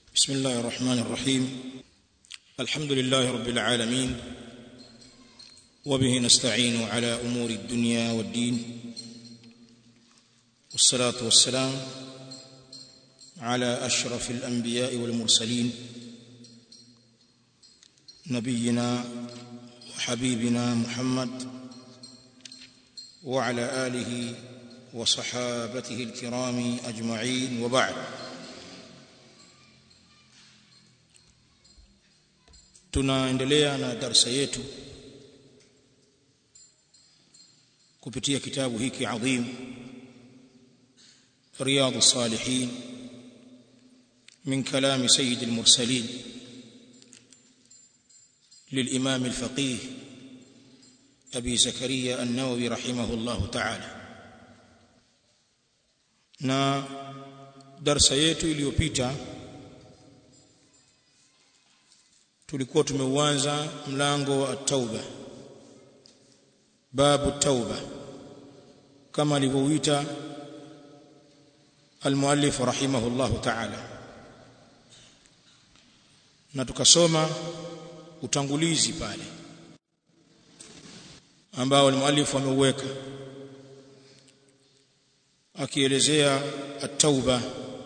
بسم الله الرحمن الرحيم الحمد لله رب العالمين وبه نستعين على امور الدنيا والدين والصلاه والسلام على اشرف الانبياء والمرسلين نبينا وحبيبنا محمد وعلى اله وصحابته الكرام اجمعين وبعد tunaendelea na darsa yetu kupitia kitabu hiki adhim رياض الصالحين من كلام سيد المرسلين للإمام الفقيه أبي زكريا النووي رحمه الله تعالى na darsa yetu iliyopita tulikuwa tumeuanza mlango wa tauba babu tauba kama alivyouita المؤلف رحمه الله تعالى na tukasoma utangulizi pale ambao المؤلف ameuweka akielezea at-tauba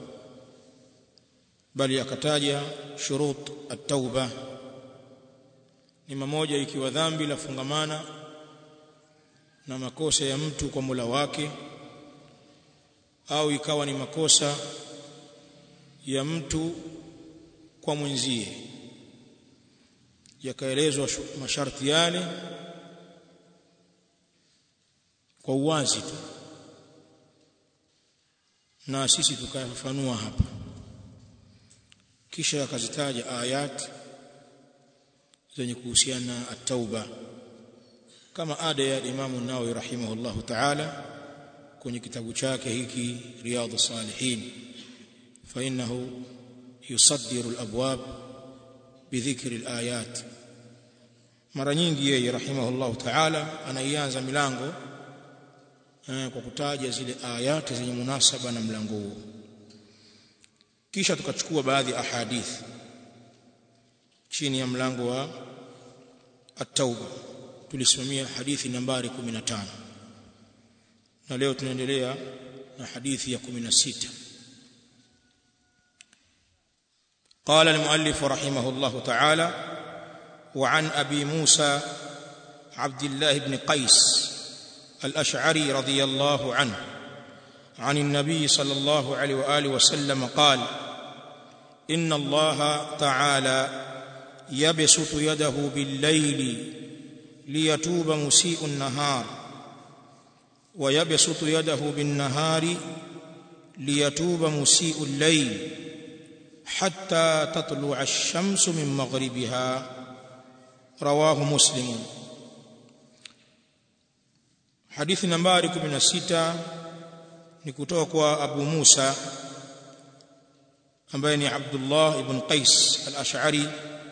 bali akataja shurut at-tauba ni mmoja ikiwa dhambi la fungamana na makosa ya mtu kwa Mola wake au ikawa ni makosa ya mtu kwa mwenzie yakaelezwa masharti yale kwa uwazi tu na sisi tukayafafanua hapa kisha akazitaja ayat zenye kuhusiana na at-tauba kama ada ya Imam an-Nawawi rahimahullahu ta'ala kwenye kitabu chake hiki Riyadhus Salihin fa innahu yusaddiru al-abwab bidhikri al-ayat mara nyingi yeye rahimahullahu ta'ala anaianza milango eh, kwa kutaja zile ayati zenye munasaba na mlango huo kisha tukachukua baadhi ya ahadith chini ya mlango wa at-tauba tulisimamia hadithi nambari 15 na leo tunaendelea na hadithi ya 16 قال المؤلف رحمه الله تعالى وعن ابي موسى عبد الله بن قيس الاشعري رضي الله عنه عن النبي صلى الله عليه واله وسلم قال ان الله تعالى يبسط يده بالليل ليتوب مسيء النهار ويبسط يده بالنهار ليتوب مسيء الليل حتى تطلع الشمس من مغربها رواه مسلم حديث نمبر 16 ni kutoka kwa Abu Musa ambaye ni Abdullah ibn Qais al-Ash'ari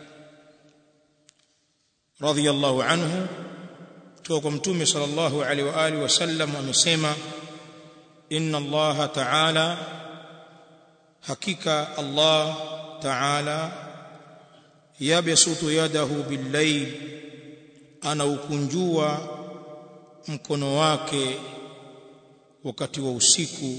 radiyallahu anhu kutoka kwa mtume sallallahu alaihi wa alihi wasallam amesema inna Allah ta'ala hakika Allah ta'ala yabsutu yadahu bil-layl anaukunjua mkono wake wakati wa usiku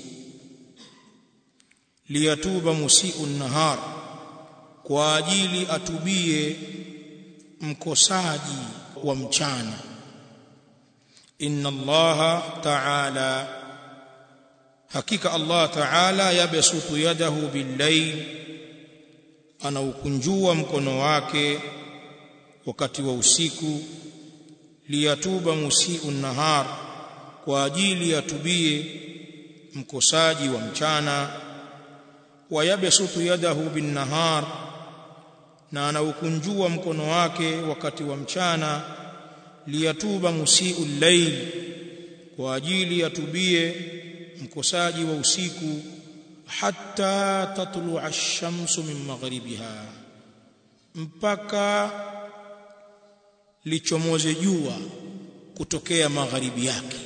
liyatuba musiu nahar kwa ajili atubie mkosaji wa mchana inna allaha ta'ala hakika allah ta'ala yabsutu yadahu bil-layl anaukunjua mkono wake wakati wa usiku liyatuba musiu nahar kwa ajili atubie mkosaji wa mchana wayabsutu yadahu bin-nahar na anaukunjua mkono wake wakati wa mchana liyatuba musiu layl kwa ajili atubie mkosaji wa usiku hatta tatlu'a ash-shamsu min maghribiha mpaka lichomoze jua kutokea magharibi yake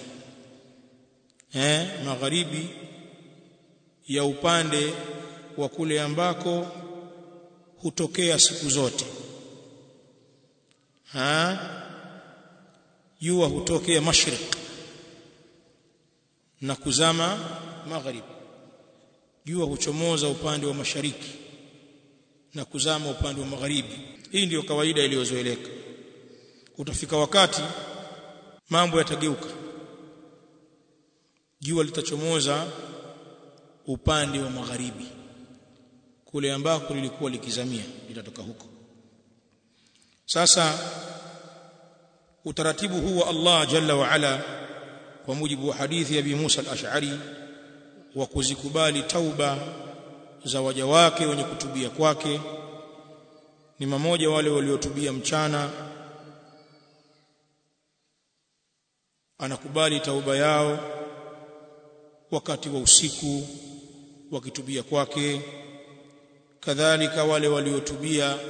eh magharibi ya upande wa kule ambako hutokea siku zote ha jua hutokea mashriq na kuzama maghrib jua huchomoza upande wa mashariki na kuzama upande wa magharibi hii ndiyo kawaida iliyozoeleka utafika wakati mambo yatageuka jua litachomoza upande wa magharibi kule ambako lilikuwa likizamia litatoka huko sasa utaratibu huu wa Allah jalla wa ala kwa mujibu wa hadithi ya Abi Musa al-Ash'ari wa kuzikubali tauba za waja wake wenye kutubia kwake ni mamoja wale waliotubia mchana anakubali tauba yao wakati wa usiku wakitubia kwake kadhalika wale waliotubia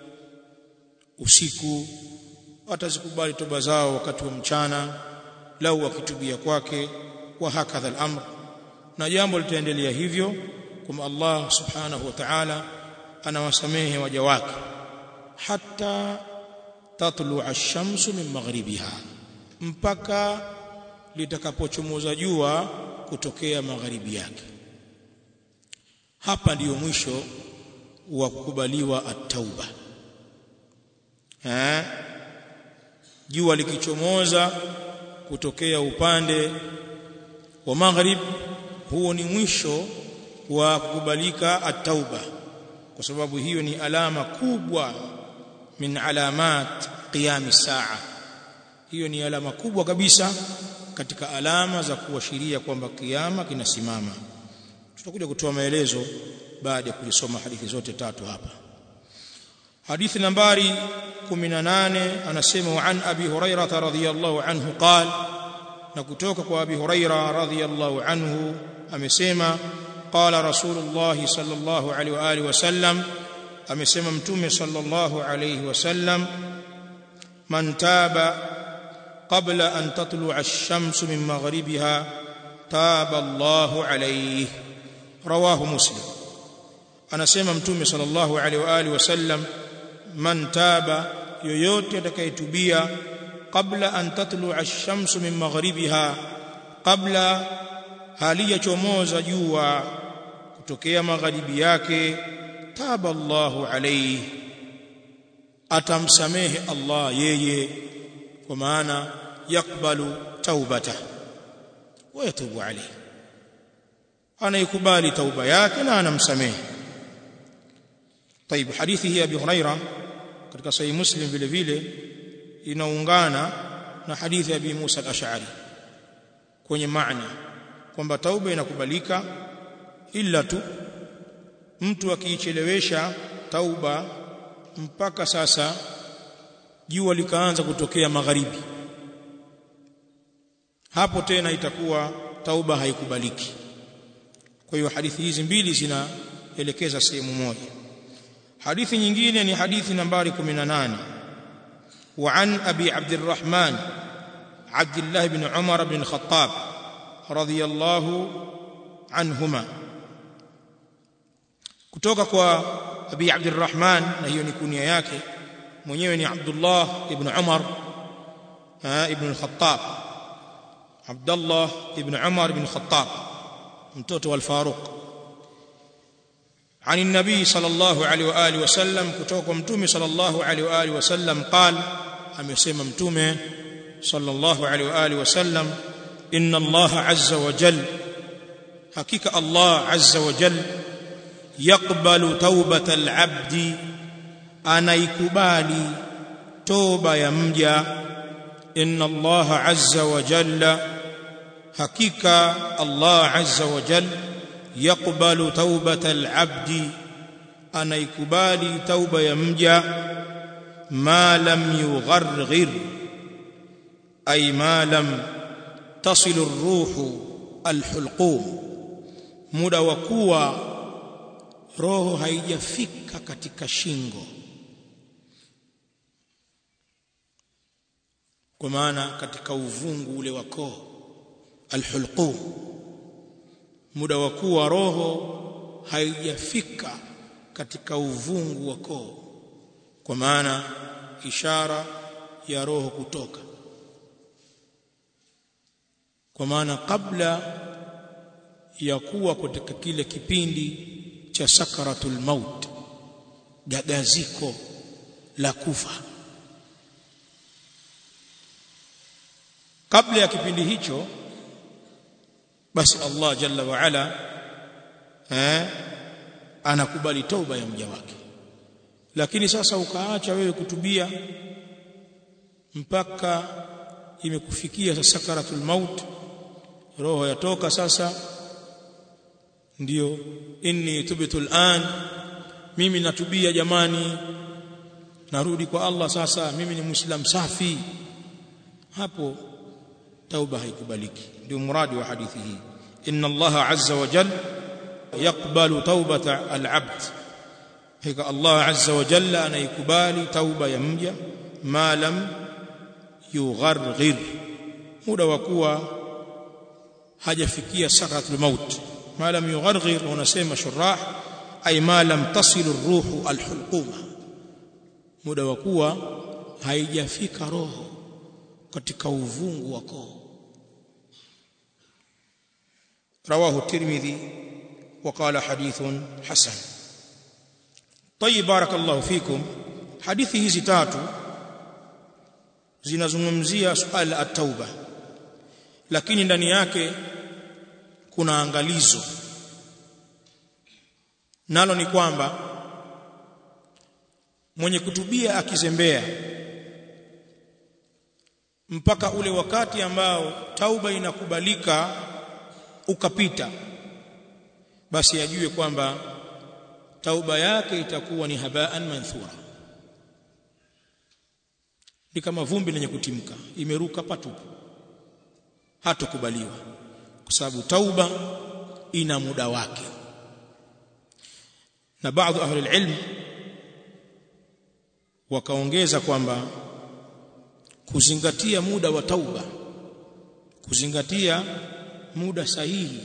usiku atazikubali toba zao wakati wa mchana lau wakitubia kwake wa hakadha al-amr na jambo litaendelea hivyo kama Allah subhanahu wa ta'ala anawasamehe waja wake hatta tatlu ash-shamsu min maghribiha mpaka litakapochomoza jua kutokea magharibi yake hapa ndiyo mwisho wa kukubaliwa at-tauba eh jua likichomoza kutokea upande wa maghrib huo ni mwisho wa kukubalika at-tauba kwa sababu hiyo ni alama kubwa min alamat qiyam saa hiyo ni alama kubwa kabisa katika alama za kuashiria kwamba kiyama kinasimama tutakuja kutoa maelezo baada ya kulisoma hadithi zote tatu hapa hadithi nambari 18 anasema wa an abi hurairah radhiyallahu anhu qala na kutoka kwa abi hurairah radhiyallahu anhu amesema qala rasulullah sallallahu alaihi wa alihi wasallam amesema mtume sallallahu alaihi wasallam man taba qabla an tatlu'a ash-shamsu min maghribiha taba Allahu alayhi rawahu muslim anasema mtume sallallahu alaihi wa alihi wasallam man taba yoyote atakayetubia qabla an tatlu'a ash-shamsu min maghribiha qabla haliyachomoza jua kutokea magharibi yake taba Allahu alayhi atamsamehe Allah yeye kwa maana yakbalu taubata wa yatubu alayhi anaikubali tauba yake na anamsamehe طيب hadithi hii ya Abi Huraira katika sahih Muslim vile vile inaungana na hadithi ya Abi Musa al-Ash'ari kwenye maana kwamba tauba inakubalika ila tu mtu akiichelewesha tauba mpaka sasa jua likaanza kutokea magharibi hapo tena itakuwa tauba haikubaliki kwa hiyo hadithi hizi mbili zinaelekeza sehemu moja hadithi nyingine ni hadithi nambari 18 وعن أبي عبد الرحمن عبد الله بن عمر بن الخطاب رضي الله عنهما kutoka kwa Abi Abdurrahman na hiyo ni kunia yake mwenyewe ni Abdullah ibn Umar ibn al-Khattab Abdullah ibn Umar ibn al-Khattab mtoto wa al-Faruq عن النبي صلى الله عليه واله وسلم kutoka kwa mtume صلى الله عليه واله وسلم قال amesema mtume صلى الله عليه واله وسلم ان الله عز وجل حقيقه الله عز وجل يقبل توبه العبد anaikubali toba ya mja inna Allah azza wa jalla hakika Allah azza wa jalla يقبل توبه العبد anaikubali tauba ya mja ma lam yugharghir ay ma lam tasil ar-ruh al-hulqum muda wa kuwa roho haijafika katika shingo kwa maana katika uvungu ule wa koo al-hulqum muda wa kuwa roho haijafika katika uvungu wa koo kwa maana ishara ya roho kutoka kwa maana kabla ya kuwa katika kile kipindi cha sakaratul maut gagaziko la kufa kabla ya kipindi hicho basi Allah jalla wa ala eh anakubali toba ya mja wake lakini sasa ukaacha wewe kutubia mpaka imekufikia sakaratul maut roho yatoka sasa ndio inni tubtu al'an mimi natubia jamani narudi kwa Allah sasa mimi ni muislam safi hapo tauba haikubaliki ndio muradi wa hadithi hii inna Allah azza wa jalla yaqbalu taubata al-abd hika Allah azza wa jalla anaikubali tauba ya mja ma lam yugharghir muda wa kuwa hajafikia sakaratul maut ma lam yugharghir wanasema shurah ay ma lam tasil ar-ruhu al-hulquma muda wa kuwa haijafika roho katika uvungu wa koo رواه الترمذي وقال حديث حسن طيب بارك الله فيكم حديث hizi tatu zinazungumzia suala at-tauba lakini ndani yake kuna angalizo nalo ni kwamba mwenye kutubia akizembea mpaka ule wakati ambao tauba inakubalika ukapita basi ajue kwamba tauba yake itakuwa ni habaan manthura ni kama vumbi lenye kutimka imeruka patupu hatokubaliwa kwa sababu tauba ina muda wake na baadhi ahli ilm wakaongeza kwamba kuzingatia muda wa tauba kuzingatia muda sahihi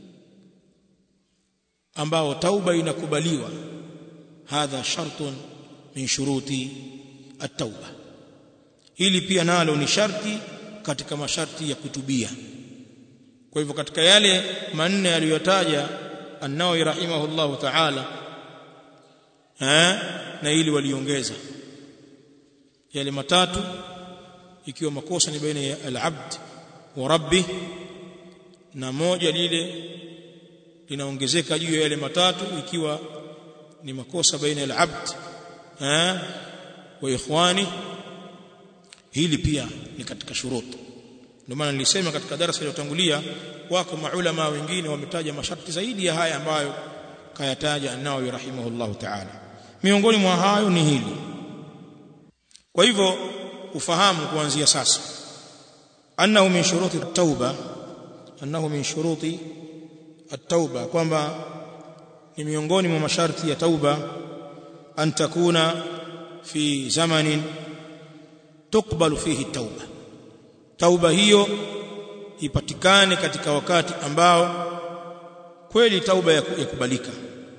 ambao tauba inakubaliwa hadha shartun min shuruti at-tauba hili pia nalo ni sharti katika masharti ya kutubia kwa hivyo katika yale manne aliyotaja an-Nawawi rahimahullahu ta'ala eh na ili waliongeza yale matatu ikiwa makosa ni baina ya al-abd wa rabbih na moja lile linaongezeka juu ya yale matatu ikiwa ni makosa baina ya abd eh wa ikhwani hili pia ni katika shuruti ndio maana nilisema katika darasa iliyotangulia wako maulama wengine wametaja masharti zaidi ya haya ambayo kayataja an-Nawawi rahimahullahu ta'ala miongoni mwa hayo ni hili kwa hivyo ufahamu kuanzia sasa annahu min shuruti at-tauba annahu min shuruti at-tauba kwamba ni miongoni mwa masharti ya tauba an takuna fi zamanin tukbalu fihi tauba tauba hiyo ipatikane katika wakati ambao kweli tauba yakubalika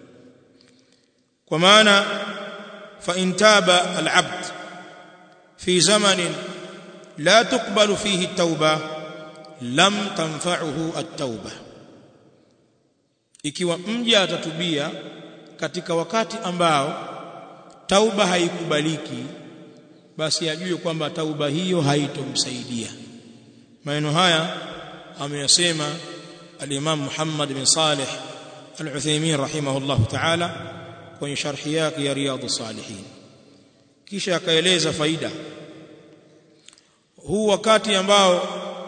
kwa maana fa intaba al-abd fi zamanin la tukbalu fihi tauba lam tanfa'uhu at-tauba ikiwa mja atatubia katika wakati ambao tauba haikubaliki basi ajue kwamba tauba hiyo haitomsaidia maneno haya ameyasema al-Imam Muhammad bin Salih al-Uthaymeen rahimahullah ta'ala kwenye sharhi yake ya Riyadhus Salihin kisha akaeleza faida huu wakati ambao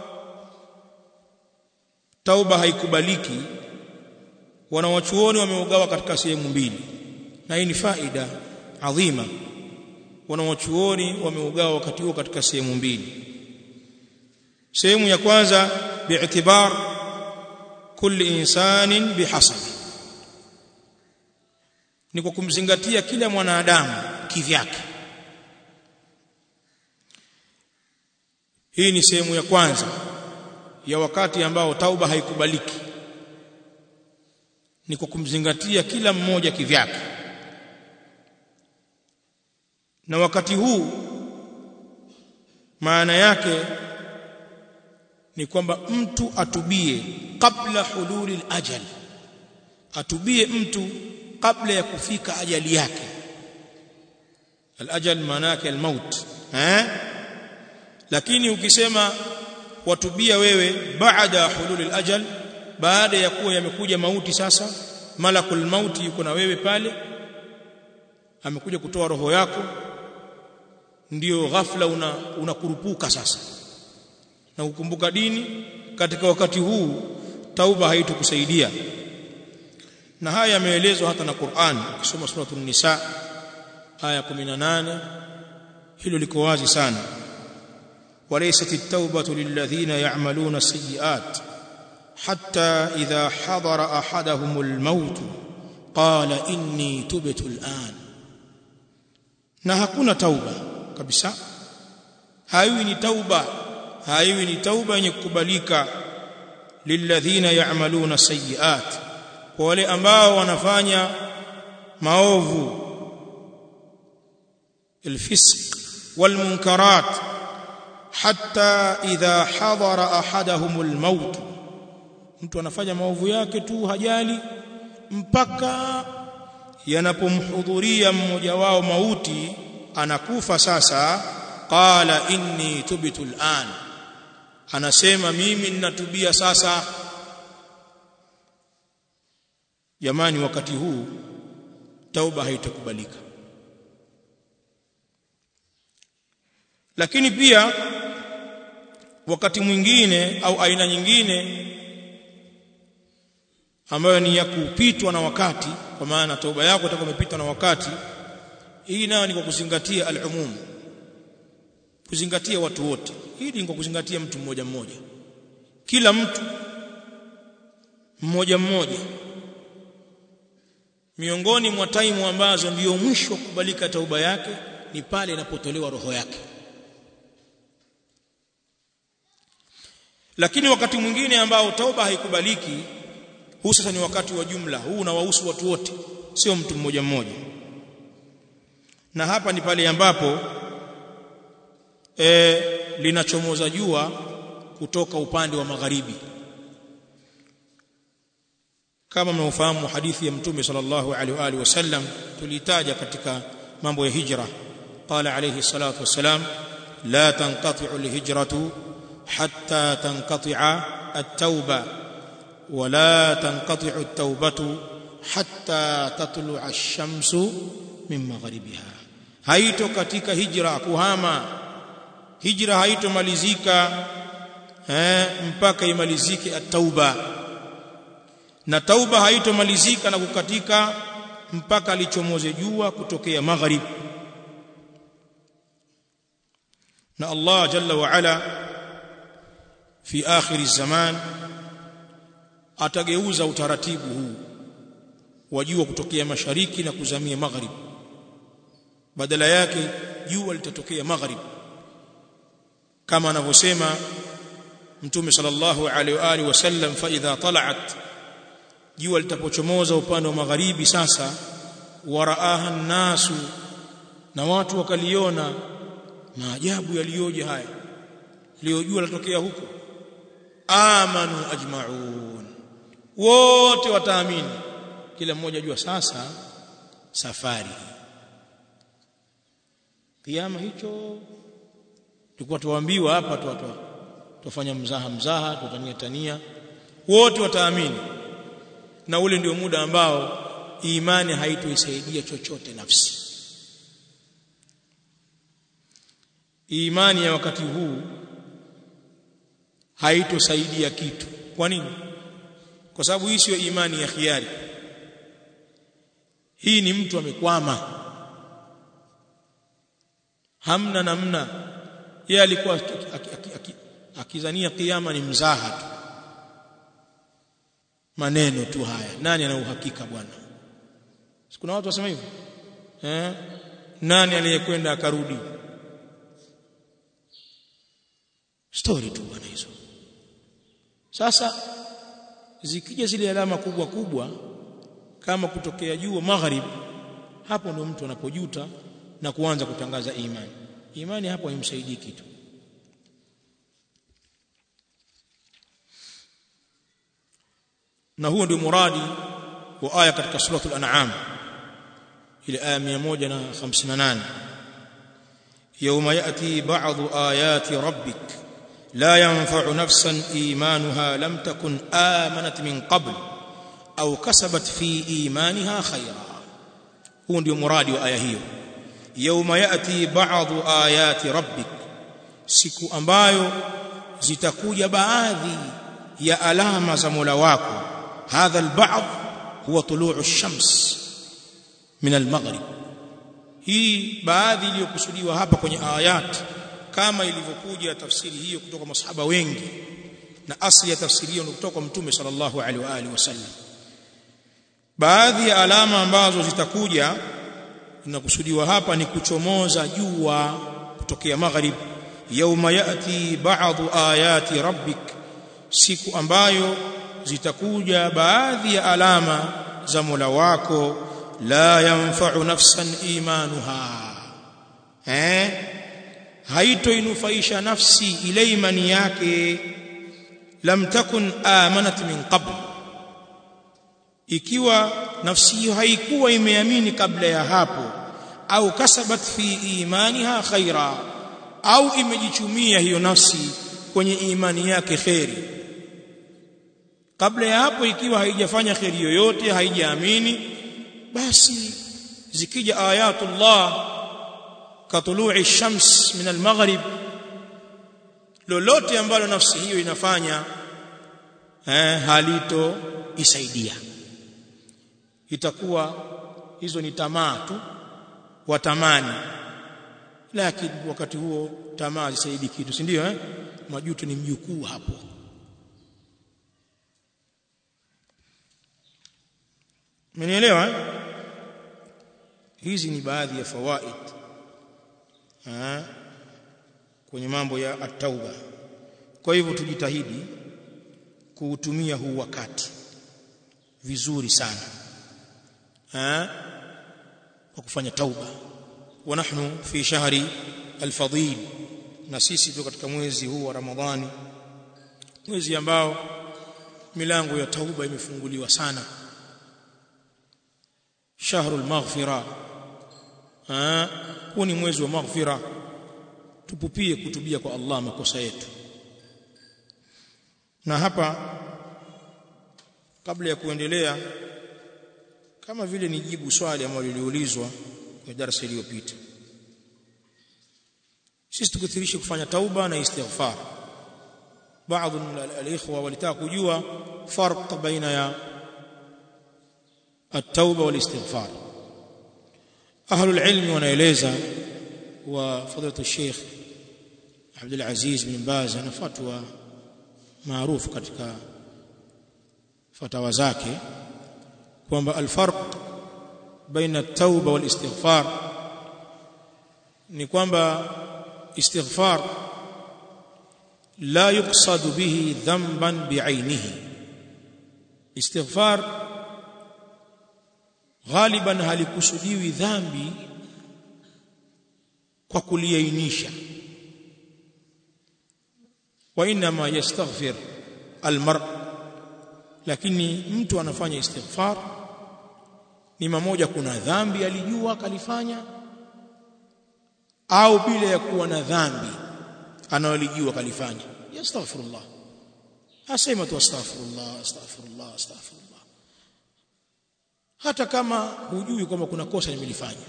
tauba haikubaliki wanawachuoni wameugawa katika sehemu mbili na hii ni faida adhima wanawachuoni wameugawa wakati huo katika sehemu mbili sehemu ya kwanza bi'tibar kulli insanin bihasabi ni kwa kumzingatia kila mwanadamu kivyake hii ni sehemu ya kwanza ya wakati ambao tauba haikubaliki ni kwa kumzingatia kila mmoja kivyake na wakati huu maana yake ni kwamba mtu atubie kabla hululi ajali atubie mtu kabla ya kufika ajali yake alajal maana yake almaut eh lakini ukisema watubia wewe baada hululi alajal baada ya kuwa yamekuja mauti sasa malakul mauti yuko na wewe pale amekuja kutoa roho yako ndio ghafla una unakurupuka sasa na kukumbuka dini katika wakati huu tauba haitokusaidia na haya yameelezwa hata na Qur'an ukisoma suratul nisa aya 18 hilo liko wazi sana وليست التوبة للذين يعملون السيئات حتى إذا حضر أحدهم الموت قال إني تبت الآن na hakuna tauba kabisa haiwi ni tauba haiwi ni tauba yenye kukubalika lilladhina ya'maluna sayyi'at kwa wale ambao wanafanya maovu الفسق والمنكرات حتى إذا حضر أحدهم الموت mtu anafanya maovu yake tu hajali mpaka yanapomhudhuria mmoja wao mauti anakufa sasa qala inni tubtu al'an anasema mimi ninatubia sasa jamani wakati huu tauba haitakubalika lakini pia wakati mwingine au aina nyingine ambayo ni ya kupitwa na wakati kwa maana toba yako itakuwa imepitwa na wakati hii nayo ni kwa kuzingatia al-umum kuzingatia watu wote hii ni kwa kuzingatia mtu mmoja mmoja kila mtu mmoja mmoja miongoni mwa taimu ambazo ndiyo mwisho kubalika tauba yake ni pale inapotolewa roho yake lakini wakati mwingine ambao tauba haikubaliki huu sasa ni wakati wa jumla huu unawahusu watu wote sio mtu mmoja mmoja na hapa ni pale ambapo e, linachomoza jua kutoka upande wa magharibi kama mnaofahamu hadithi ya mtume sallallahu alaihi wa alihi wasallam tulitaja katika mambo ya hijra qala alayhi salatu wassalam la tanqati'u alhijratu hatta tanqati'a at-tauba wa la tanqati'u at-taubatu hatta tatlu'a ash-shamsu min magharibiha haito katika hijra kuhama hijra haitomalizika eh mpaka imalizike at-tauba na tauba haitomalizika na kukatika mpaka lichomoze jua kutokea magharib na Allah jalla wa ala fi akhir zaman atageuza utaratibu huu wa jua kutokea mashariki na kuzamia magharib badala yake jua litatokea magharib kama anavyosema mtume sallallahu alaihi wa alihi wasallam fa idha tala'at jua litapochomoza upande wa magharibi sasa waraaha nasu na watu wakaliona maajabu yaliyoje haya leo jua latokea huko amanu ajmaun wote wataamini kila mmoja jua sasa safari kiama hicho tulikuwa tuambiwa hapa tu tufanya mzaha mzaha tutania tania wote wataamini na ule ndio muda ambao imani haitoisaidia chochote nafsi imani ya wakati huu haitosaidia kitu kwa nini kwa sababu hii sio imani ya khiari hii ni mtu amekwama hamna namna yeye alikuwa akizania kiyama ni mzaha tu maneno tu haya nani ana uhakika bwana kuna watu wasema hivyo eh nani aliyekwenda akarudi story tu bwana hizo sasa zikija zile alama kubwa kubwa kama kutokea jua magharib hapo ndio mtu anapojuta na kuanza kutangaza imani imani hapo haimsaidii kitu na huo ndio muradi wa aya katika suratul an'am ile aya 158 يوم ياتي بعض ايات ربك لا ينفع نفسا ايمانها لم تكن امنت من قبل au kasabat fi imaniha khaira huu ndio muradi wa aya hiyo yauma yati ba'dhu ayati rabbik siku ambayo zitakuja baadhi ya alama za Mola wako hadha alba'd huwa tulu'u ash-shams min al-maghrib hii baadhi iliyokusudiwa hapa kwenye ayat kama ilivyokuja tafsiri hiyo kutoka masahaba wengi na asli ya tafsiri hiyo kutoka kwa mtume sallallahu alaihi wa alihi wasallam baadhi ya alama ambazo zitakuja zinakusudiwa hapa ni kuchomoza jua kutokea magharib yauma yati ba'dhu ayati rabbik siku ambayo zitakuja baadhi ya alama za Mola wako la yanfa'u nafsan imanuha eh haitoinufaisha nafsi ile imani yake lam takun amanat min qabl ikiwa nafsi hiyo haikuwa imeamini kabla ya hapo au kasabat fi imaniha khaira au imejichumia hiyo nafsi kwenye imani yake khairi kabla ya hapo ikiwa haijafanya khairi yoyote haijaamini basi zikija ayatullah katului shams min almaghrib lolote ambalo nafsi hiyo inafanya eh, halito isaidia itakuwa hizo ni tamaa tu watamani lakini wakati huo tamaa zisaidi kitu si ndio eh majuto ni mjukuu hapo Mmenielewa eh? Hizi ni baadhi ya fawaid ha? kwenye mambo ya at-tauba. Kwa hivyo tujitahidi kuutumia huu wakati vizuri sana ha? kwa kufanya tauba. Wa nahnu fi shahri al-fadil, na sisi tu katika mwezi huu wa Ramadhani, mwezi ambao milango ya tauba imefunguliwa sana shahru al-maghfira huu ni mwezi wa maghfira tupupie kutubia kwa Allah makosa yetu na hapa kabla ya kuendelea kama vile nijibu swali ambalo liliulizwa kwa darasa iliyopita sisi tukithirisha kufanya tauba na istighfar baadhi al-ikhwa walitaka kujua farq baina ya التوبه والاستغفار اهل العلم wanaeleza wa fadhilatu Sheikh Abdul Aziz bin Baz ana fatwa maarufu katika fatawa zake kwamba alfarq baina at-tauba wal istighfar ni kwamba istighfar la yuqsad bihi dhanban bi'ainihi istighfar ghaliban halikusudiwi dhambi kwa kuliainisha wa inma yastaghfir almar lakini mtu anafanya istighfar ni mmoja kuna dhambi alijua kalifanya au bila ya kuwa na dhambi anayolijua kalifanya yastaghfirullah asema tu astaghfirullah astaghfirullah astaghfirullah hata kama hujui kwamba kuna kosa nimelifanya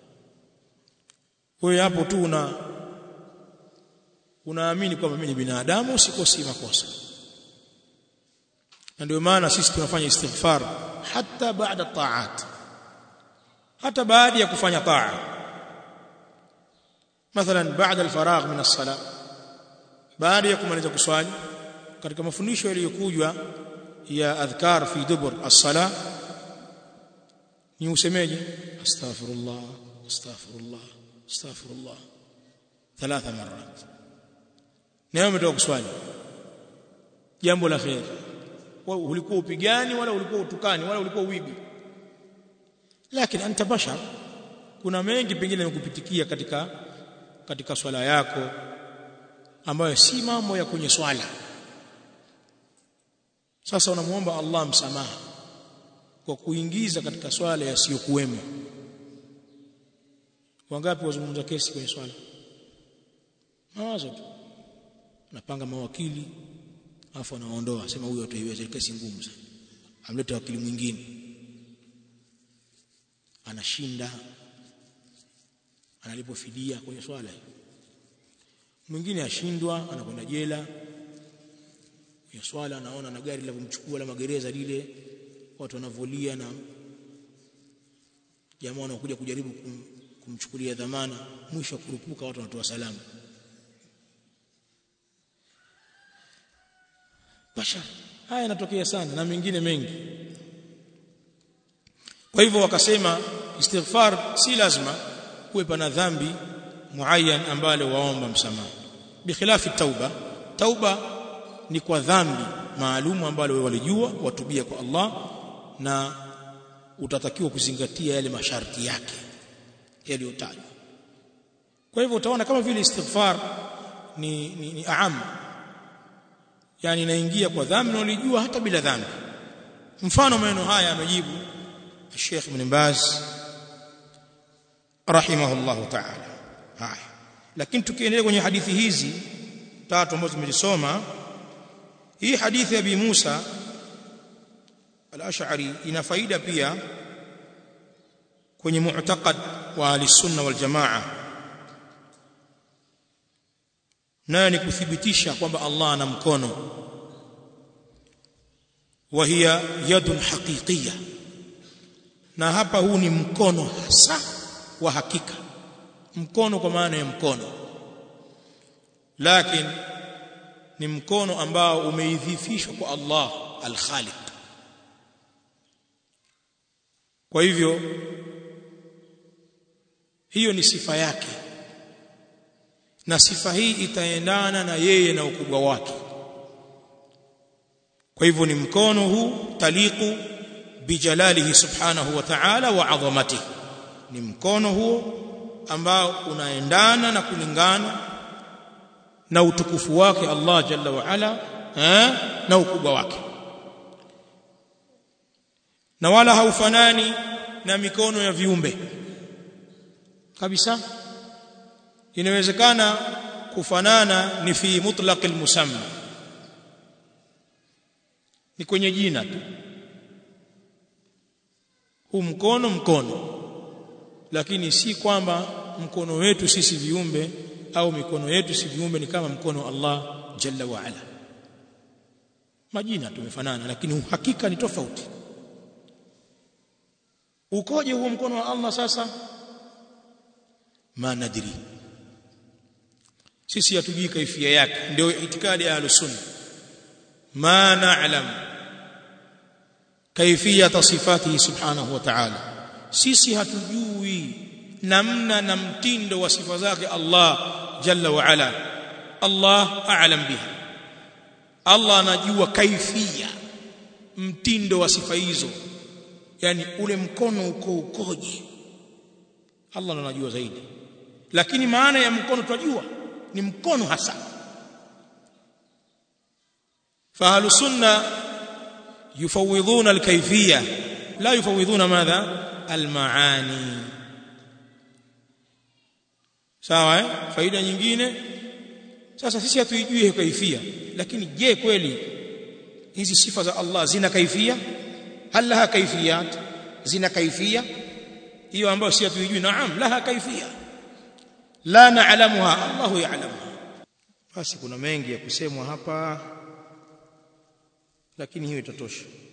wewe hapo tu una unaamini kwamba mimi ni binadamu sikosi makosa na ndio maana sisi tunafanya istighfar hata baada taat hata baada ya kufanya taa mathalan baada alfaragh min as-salah baada ya kumaliza kuswali katika mafundisho yaliyokujwa ya adhkar fi dubur as-salah ni usemeje astaghfirullah astaghfirullah astaghfirullah thalatha marat na umetoka kuswali jambo la khair ulikuwa upigani wala ulikuwa utukani wala ulikuwa uibi lakini anta bashar kuna mengi pengine yamekupitikia katika katika swala yako ambayo si mambo ya kwenye swala sasa unamuomba Allah msamaha kwa kuingiza katika swala yasiyokuwemo wangapi wazungumza kesi kwenye swala mawazo tu napanga mawakili afu anaondoa sema huyo ataiweza kesi ngumu sana amleta wakili mwingine anashinda analipo fidia kwenye swala mwingine ashindwa anakwenda jela ya swala anaona na gari la kumchukua la magereza lile watu wanavolia na jamaa wanakuja kujaribu kum, kumchukulia dhamana mwisho kurupuka watu wanatoa salamu bashar haya yanatokea sana na mengine mengi kwa hivyo wakasema istighfar si lazima kuwe pana dhambi muayyan ambalo waomba msamaha bikhilafi tauba tauba ni kwa dhambi maalumu ambalo wewe walijua watubia kwa Allah na utatakiwa kuzingatia yale masharti yake yaliyotajwa kwa hivyo utaona kama vile istighfar ni ni, ni aam yani inaingia kwa dhambi na ulijua hata bila dhambi mfano maneno haya amejibu Sheikh Ibn Baz rahimahullahu ta'ala haya lakini tukiendelea kwenye hadithi hizi tatu ambazo tumezisoma hii hadithi ya Abi Musa al-Ash'ari ina faida pia kwenye mu'taqad wa al-sunna wal jamaa nayo ni kuthibitisha kwamba Allah ana mkono wa hiya yadun haqiqiyya na hapa huu ni mkono hasa wa hakika mkono kwa maana ya mkono lakini ni mkono ambao umeidhifishwa kwa Allah al-Khaliq kwa hivyo hiyo ni sifa yake na sifa hii itaendana na yeye na ukubwa wake kwa hivyo ni mkono huu taliqu bijalalihi subhanahu wa ta'ala wa adhamatihi ni mkono huo ambao unaendana na kulingana na utukufu wake Allah jalla wa ala eh, na ukubwa wake na wala haufanani na mikono ya viumbe kabisa inawezekana kufanana ni fi mutlaq almusamma ni kwenye jina tu huu mkono mkono lakini si kwamba mkono wetu sisi viumbe au mikono yetu si viumbe ni kama mkono Allah jalla wa ala majina tumefanana lakini uhakika ni tofauti ukoje huo mkono wa Allah sasa ma nadri sisi hatujui kaifia yake ndio itikadi ya ahlus-sunna ma na'lam kaifiyata sifatihi subhanahu wa ta'ala sisi hatujui namna na mtindo wa sifa zake Allah jalla wa ala Allah a'lam biha Allah anajua kaifia mtindo wa sifa hizo yani ule mkono uko ukoje Allah anajua zaidi lakini maana ya mkono tunajua ni mkono hasa فاهل السنه يفوضون الكيفيه لا يفوضون ماذا المعاني sawa eh faida nyingine sasa sisi hatuijui kaifia lakini je kweli hizi sifa za Allah zina kaifia hal laha kaifiyat zina kaifia hiyo ambayo si hatuijui naam laha kaifia la na'lamuha Allahu ya'lamuha basi kuna mengi ya kusemwa hapa lakini hiyo itatosha